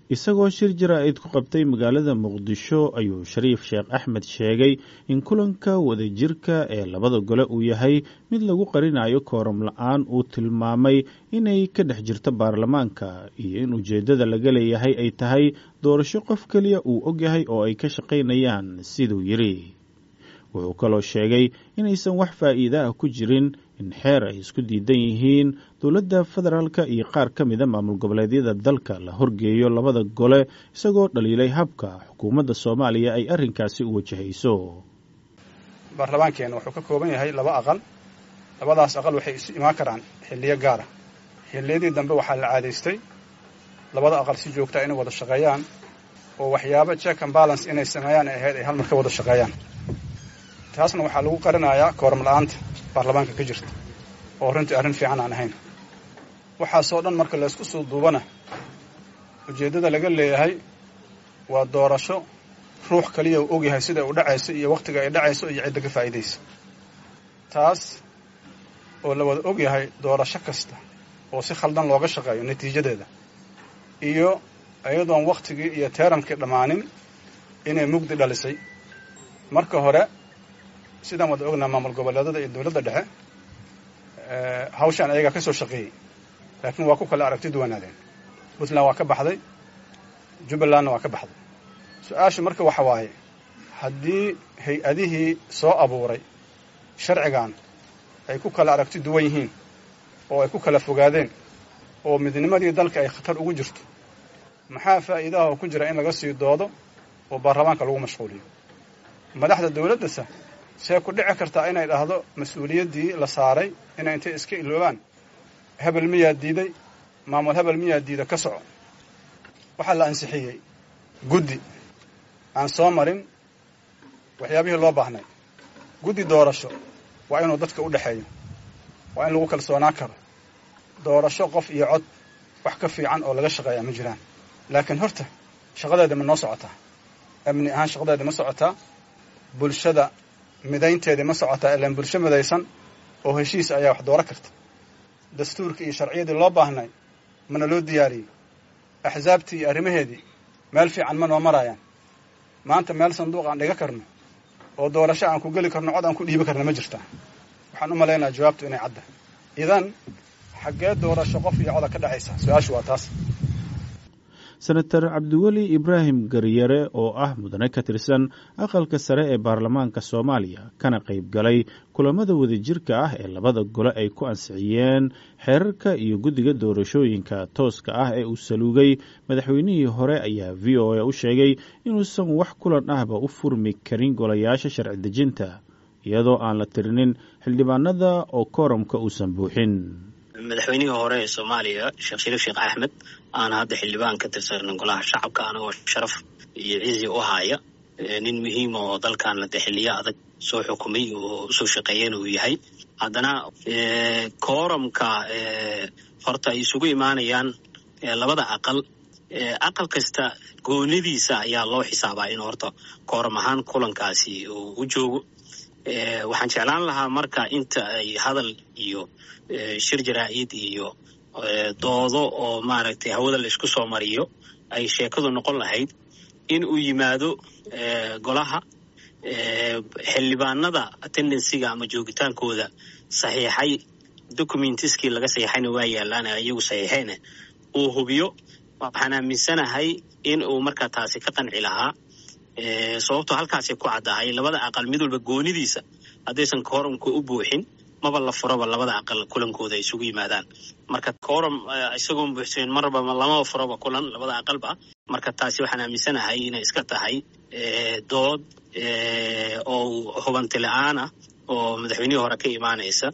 isagoo shir jaraa'id ku qabtay magaalada muqdisho ayuu shariif sheekh axmed sheegay in kulanka wadajirka ee labada gole uu yahay mid lagu qarinayo kooram la-aan uu tilmaamay inay ka dhex jirto baarlamaanka iyo in ujeeddada laga leeyahay ay tahay doorasho qof keliya uu ogyahay oo ay ka shaqaynayaan siduu yidhi wuxuu kaloo sheegay inaysan wax faa'iida ah ku jirin in xeer ay isku diidan yihiin dowladda federaalka iyo qaar ka mida maamul goboleedyada dalka la horgeeyo labada gole isagoo dhaliilay habka xukuumadda soomaaliya ay arrinkaasi u wajahayso baarlamaankeenna wuxuu ka kooban yahay laba aqal labadaas aqal waxay isu imaan karaan xilliyo gaara xilliyadii dambe waxaa la caadaystay labada aqal si joogtaa inay wada shaqeeyaan oo waxyaabo check and balance inay sameeyaan ay ahayd ay hal mar ka wada shaqeeyaan taasna waxaa lagu qarinayaa kooram la-aanta baarlamaanka ka jirta oo runtii arrin fiican aan ahayn waxaasoo dhan marka laysku soo duubana ujeeddada laga leeyahay waa doorasho ruux kaliya uu ogyahay sida u dhacayso iyo wakhtiga ay dhacayso iyo cidda ka faa'iidaysa taas oo la wada ogyahay doorasho kasta oo si khaldan looga shaqeeyo natiijadeeda iyo iyadoon wakhtigii iyo teeramkii dhammaanin inay mugdi dhalisay marka hore sidaan wada ognaa maamul goboleedada iyo dowladda dhexe hawshaan ayagaa ka soo shaqeeyey laakiin waa ku kala aragti duwanaadeen puntland waa ka baxday jubbalandna waa ka baxday su-aasha marka waxa waaye haddii hay-adihii soo abuuray sharcigan ay ku kala aragti duwan yihiin oo ay ku kala fogaadeen oo midnimadii dalka ay khatar ugu jirto maxaa faa'iidaha oo ku jira in laga sii doodo oo baarlamaanka lagu mashquuliyo madaxda dowladdasa see ku dhici kartaa inay dhahdo mas-uuliyaddii la saaray inay intay iska iloobaan hebel miyaa diiday maamul hebel miyaa diida ka soco waxaa la ansixiyey guddi aan soo marin waxyaabihii loo baahnay guddi doorasho waa inuu dadka u dhexeeyo waa in lagu kalsoonaan karo doorasho qof iyo cod wax ka fiican oo laga shaqeeyaa ma jiraan laakiin horta shaqadeeda ma noo socotaa amni ahaan shaqadeeda ma socotaa bulshada midaynteedii ma socotaa ilaan bulsho midaysan oo heshiis ayaa wax dooro karta dastuurkii iyo sharciyadii loo baahnay mana loo diyaariyey axsaabtii iyo arrimaheedii meel fiican ma noo maraayaan maanta meel sanduuq aan dhiga karno oo doorasho aan ku geli karno cod aan ku dhiibi karna ma jirtaa waxaan u malaynayaa jawaabtu inay cadda idan xaggee doorasho qof iyo coda ka dhacaysa su-aashu waa taas senator cabdiweli ibraahim garyare oo ah mudane ka tirsan aqalka sare ee baarlamaanka soomaaliya kana qayb galay kulamada wadajirka ah ee labada gole ay ku ansixiyeen xeerarka iyo guddiga doorashooyinka tooska ah ee uu saluugay madaxweynihii hore ayaa v o a u sheegay inuusan wax kulan ahba u furmi karin golayaasha sharci dejinta iyadoo aan la tirinin xildhibaanada oo kooramka uusan buuxin madaxweynihii hore ee soomaaliya sheekh shariif sheekh axmed aana hadda xildhibaan ka tirsan golaha shacabka anagoo sharaf iyo cizi u haya nin muhiima oo dalkan de xiliyo adag soo xukumay oo usoo shaqeeyana uu yahay haddana kooramka horta ay isugu imaanayaan labada aqal aqal kasta goonidiisa ayaa loo xisaabaa in horta kooram ahaan kulankaasi uu u joogo waxaan jeclaan lahaa marka inta ay hadal iyo shir jaraa'id iyo doodo oo maaragtay hawada la isku soo mariyo ay sheekadu noqon lahayd in uu yimaado golaha xildhibaanada attendansiga ama joogitaankooda saxiixay documentiskii laga saxiixayna waa yaalaan iyagu saxiixeyna uu hubiyo waxaan aaminsanahay in uu markaa taasi ka qanci lahaa sababtoo halkaasay ku caddahay labada aqal mid walba goonidiisa haddaysan kooramka u buuxin maba la furaba labada aqal kulankooda ay isugu yimaadaan marka kooram isagoon buuxsanin marba lamaba furaba kulan labada aqalba marka taasi waxaan aaminsanahay inay iska tahay dood oo hubanti la-aan ah oo madaxweynihii hore ka imaanaysa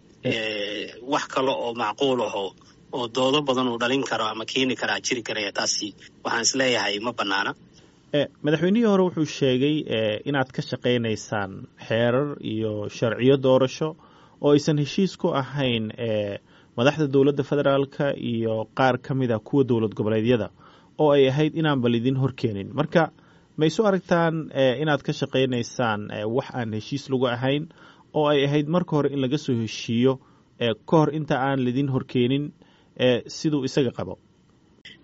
wax kale oo macquul aho oo doodo badan uu dhalin karo ama keeni karaa jiri karaya taasi waxaan isleeyahay ma banaana madaxweynihii hore wuxuu sheegay inaad ka shaqaynaysaan xeerar iyo sharciyo doorasho oo aysan heshiis ku ahayn madaxda dowladda federaalka iyo qaar ka mid a kuwa dowlad goboleedyada oo ay ahayd inaanba lidin horkeenin marka ma isu aragtaan inaad ka shaqaynaysaan wax aan heshiis lagu ahayn oo ay ahayd marka hore in laga soo heshiiyo ka hor inta aan lidin horkeenin siduu isaga qabo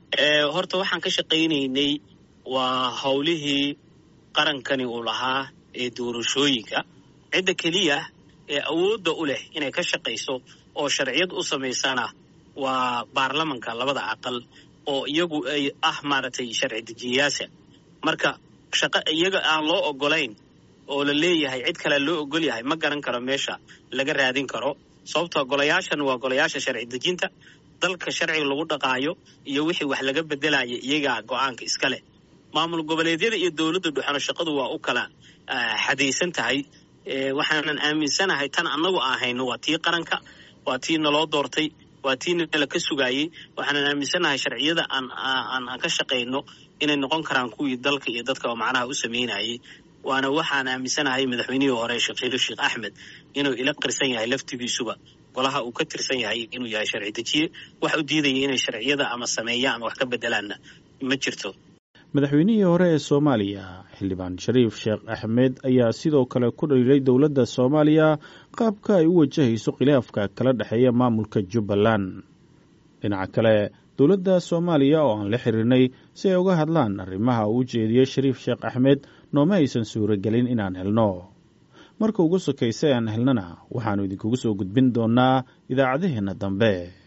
horta waxaan ka shaqaynaynay waa howlihii qarankani uu lahaa ee doorashooyinka cidda keliya ee awoodda u leh inay ka shaqayso oo sharciyad u samaysana waa baarlamanka labada aqal oo iyagu ay ah maaragtay sharci dejiyayaasha marka shaqo iyaga aan loo ogolayn oo la leeyahay cid kale loo ogol yahay ma garan karo meesha laga raadin karo sababtoo golayaashan waa golayaasha sharci dejinta dalka sharciga lagu dhaqaayo iyo wixii wax laga bedelaya iyagaa go-aanka iska leh maamul goboleedyada iyo dowladda dhuxano shaqadu waa u kala xadaysan tahay waxaanan aaminsanahay tan annagu ahayno waa tii qaranka waa tii naloo doortay waa tii nala ka sugaayey waxaanan aaminsanahay sharciyada aan aan ka shaqayno inay noqon karaan kuwii dalka iyo dadka macnaha u samaynayay waana waxaan aaminsanahay madaxweynihii hore sheekh shariif sheekh axmed inuu ila qirsan yahay laftigiisuba golaha uu ka tirsan yahay inuu yahay sharci dejiye wax u diidaya inay sharciyada ama sameeyaan ama wax ka bedelaanna ma jirto madaxweynihii hore ee soomaaliya xildhibaan shariif sheekh axmed ayaa sidoo kale ku dhaliilay dowladda soomaaliya qaabka ay u wajahayso khilaafka kala dhexeeya maamulka jubbaland dhinaca kale dowladda soomaaliya oo aan la xiriirnay si ay uga hadlaan arrimaha uu jeediyey shariif sheekh axmed nooma aysan suuragelin inaan helno marka ugu sokaysa aan helnana waxaannu idinkugu soo gudbin doonnaa idaacadaheenna dambe